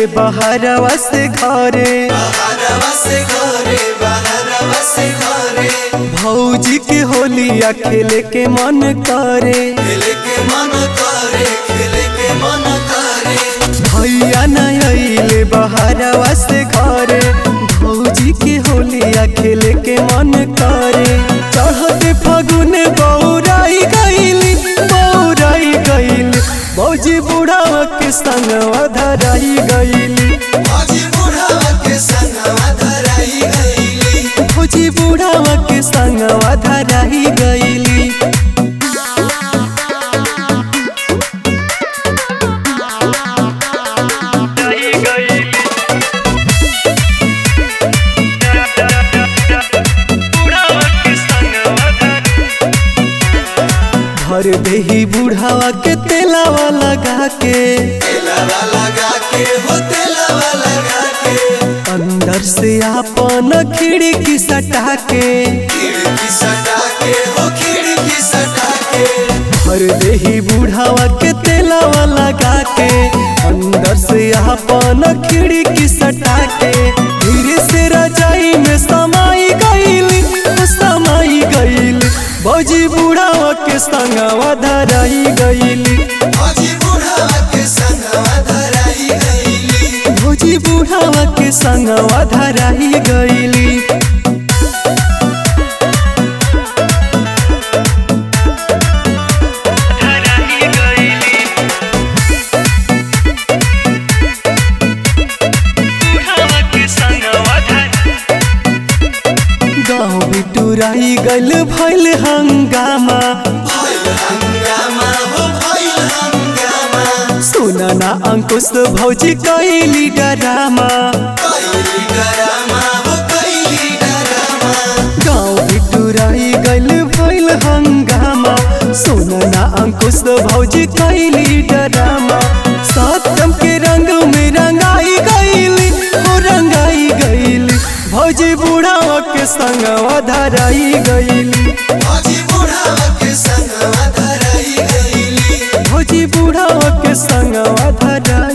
अइले बहरवा से घरे बहरवा से घरे बहरवा से घरे भौजी के होलिया खेले के मन करे खेले के मन करे खेले के मन करे भैया न अइले बहरवा से घरे भौजी के होलिया खेले के मन करे चढ़ते फगुन बौराई गईली बौराई गईली भौजी बुढ़ावा के संगवा धराई गईली भौजी बुढ़ावा के संगवा धराई गईली भौजी बुढ़ावा के संगवा धराई गईली भर देही बुढ़ावा के तेलावा लगा के तेलावा लगा के हो तेलावा लगा के अंदर से आपन खिड़की सटा के खिड़की सटा के हो खिड़की सटा के भर देही बुढ़ावा के तेलावा लगा के अंदर से आपन खिड़की सटा के धीरे से रजाई में समाई गईली समाई गईली भौजी बुढ़ावा के संगवा धराई गईली भौजी बुढ़ावा के संगवा धराई गईली भौजी बुढ़ावा के संगवा धराई गईली गाँव बिटुराई गल भैल हंगामा भइल हंगामा हो भइल हंगामा सुनना अंकुश भौजी कैली डरामा कैली डरामा हो कैली डरामा गाँव बिटुराई गल भैल हंगामा सुनना अंकुश भौजी कैली डरामा सत्यम के रंग में रंगाई गईली हो रंगाई गईली भौजी बुढ़ावा के संगवा धराई गईली भौजी बुढ़ावा के संगवा धराई गईली भौजी बुढ़ावा के संगवा धराई